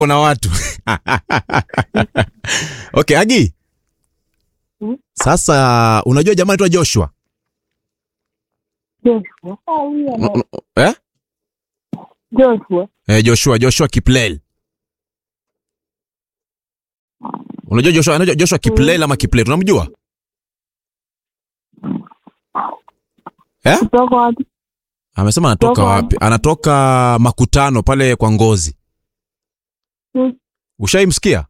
kuna watu okay agi Hmm? sasa unajua jamaa anaitwa joshua Joshua. Ah, huyo N- ana- n- eh? Joshua. Eh, joshua joshua kiplel unajua joshua anajua joshua kiplel ama kiplel unamjua eh? Kutoka wapi? amesema anatoka Kutoka wapi anatoka makutano pale kwa ngozi Hmm. ushaimsikia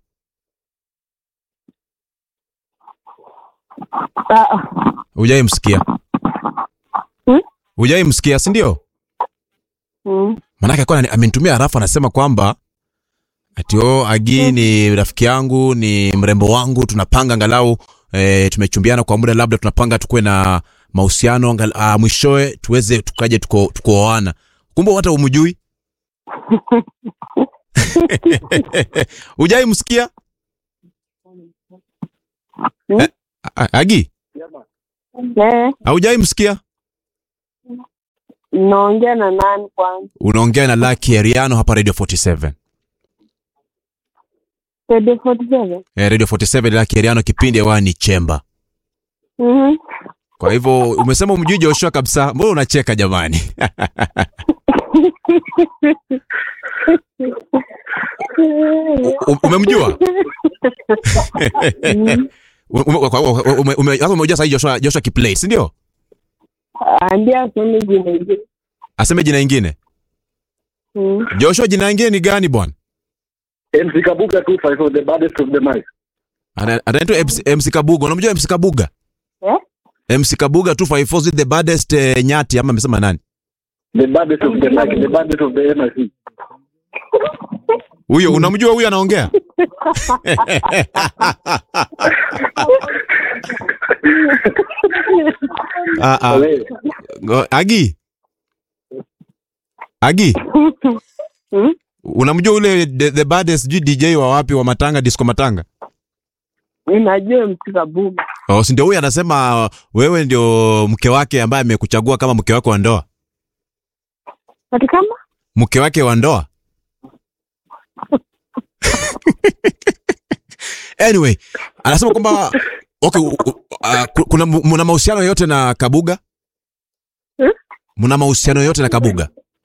Ah, ah. hujaimsikia Hmm? hujaimsikia si ndio Mm. manake alikuwa anani- amenitumia harafu anasema kwamba ati o agi ni rafiki yangu ni mrembo wangu tunapanga angalau e, tumechumbiana kwa muda labda tunapanga tukuwe na mahusiano angal- ah, mwishowe tuweze tukaje tuko- tukuoana kumbe hata umjui ujai msikia Hmm? eh, a- agi Eh, aujai msikia naongea na nani kwanza? unaongea na laki eriano hapa radio 47 Radio 47? eh, radio 47 laki eriano kipindi hewa ni chemba Mhm. kwa hivyo umesema umjui joshua kabisa mbona unacheka jamani U- umemjua Mm. Ume- ume- ume- ume- sasa umejua sahi joshua, joshua kiplay si ndio Ambia aseme jina ingine. aseme jina ingine Mm. joshua jina ingine ni gani bwana MC Kabuga 254 the baddest of the mic. Ana- anaitwa MC MC kabuga unamjua mc kabuga Eh? mc kabuga 254 is the baddest eh, nyati ama amesema nani The baddest of the mic, the baddest of the MIC. huyo unamjua huyo anaongea ah, ah. Wewe, Go- agi agi Mm. unamjua ule the, the baddest sijui dj wa wapi wa matanga disco matanga Ninajua mtika buga. oh, si ndio huyu anasema wewe ndio mke wake ambaye amekuchagua kama mke wake wa ndoa Ati kama? mke wake wa ndoa anyway anasema kwamba okay, u- u- uh, ku- kuna mna mahusiano yote na kabuga Hmm? mna mahusiano yote na kabuga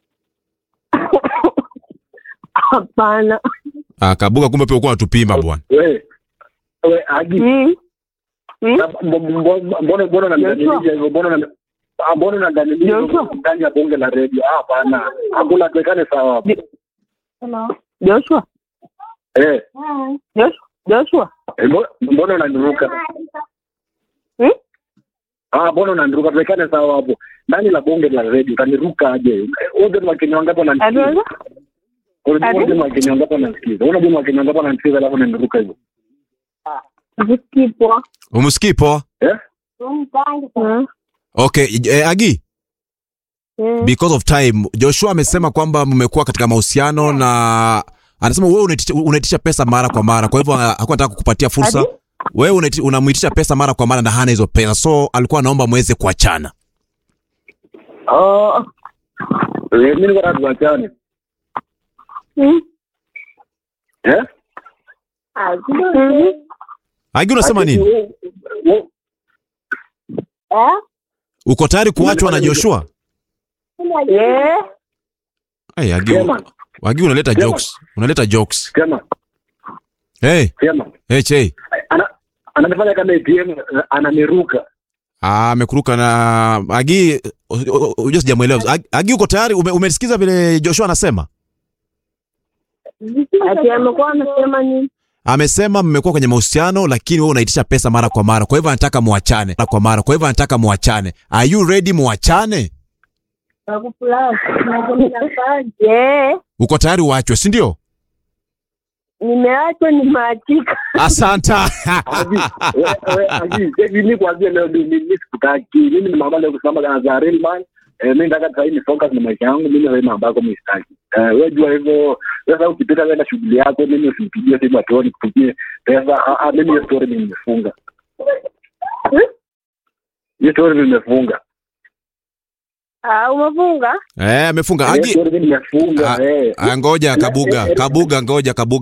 Hapana. uh, kabuga kumbe pia ukuwa natupima bwana wewe. Wewe Agi, Mm. Mm. na- mbo- mbo- mbona mbona unanidhalilisha hivyo? Mbona unani- ah, mbona unanidhalilisha hivyo Joshua. ndani ya bonge la radio? Ah, hapana. Hakuna tuwekane sawa hapo. Joshua. Eh, Joshua. Joshua. eh, mbo- mbona unaniruka? Mm? Ah, mbona unaniruka? Tuwekane sawa hapo. Ndani la bonge la radio utaniruka aje? Wote ni Wakenya wangapi wananisikiza? Atuweza? Unajua Ati? wote ni Wakenya wangapi wananisikiza? Unajua ni Wakenya wangapi wananisikiza alafu unaniruka hivyo? Zikipo. umsikii poa Eh? Mm. okay eh, agi Mm. because of time joshua amesema kwamba mmekuwa katika mahusiano na anasema wewe unaitisha, unaitisha pesa mara kwa mara kwa hivyo ah, hakuwa anataka kukupatia fursa Ati? wewe unaiti- unamwitisha pesa mara kwa mara na hana hizo pesa so alikuwa anaomba mweze kuachana Oh. Eh, mimi niko nataka tuachane. Mm. Eh? Mhm. agi unasema Ati, nini wo- wo- Eh? uko tayari kuachwa na joshua Eh? Ay, agi, Chairman. agi unaleta Chairman. jokes unaleta jokes Chairman, hey, chairman. hey, che Ana- ananifanya kama ATM ananiruka. Ah, amekuruka na agi unajua sijamwelewa Agi- agi uko tayari Ume, umesikiza vile joshua anasema Ati amekuwa anasema nini? amesema mmekuwa kwenye mahusiano lakini wewe unaitisha pesa mara kwa mara kwa hivyo anataka muachane mara kwa mara kwa hivyo anataka muachane are you ready muachane Eh, uko tayari uachwe si ndio nimeachwa nimeachika. asanta Agi, we- we- Agi, eh, mimi kuanzia leo mimi mimi sikutaki. Mimi ni mama leo kusema kama za real man. Eh, mimi nataka sasa ni focus na maisha yangu. Mimi wewe mambo yako mimi sitaki. Eh, wewe jua hivyo. Sasa ukipita wewe na shughuli yako, mimi usinipigie simu atuone kupigie pesa. Ah, ah, mimi hiyo story mimi nimefunga. Hiyo story mimi nimefunga. Ah, umefunga? eh amefunga Hiyo agi story mimi nimefunga. Ah, Eh. ah, ngoja kabuga kabuga ngoja kabuga